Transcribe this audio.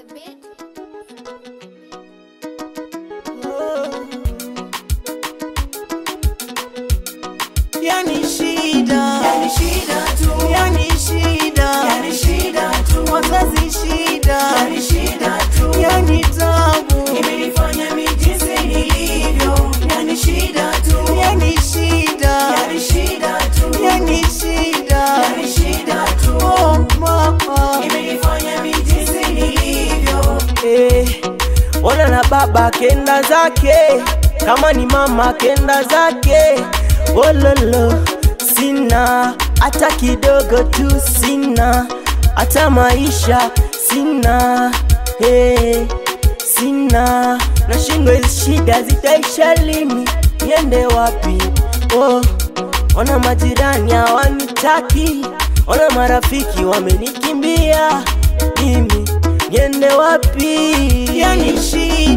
Yani shida, Yani shida tu, yani shida, yani shida tu, wazazi shida, yani shida tu, yani tabu, imenifanya mi jinsi nilivyo. Yani shida tu, yani shida, yani shida tu, yani shida, yani shida tu, oh mama. imenifanya mi jinsi nilivyo. Eh, ona na baba kenda zake, kama ni mama kenda zake. Wololo, sina hata kidogo tu, sina hata maisha sina. Hey, sina nashindwa, hizi shida zitaisha lini? Niende wapi? Oh, ona majirani hawanitaki, ona marafiki wamenikimbia mimi niende wapi? Yani shida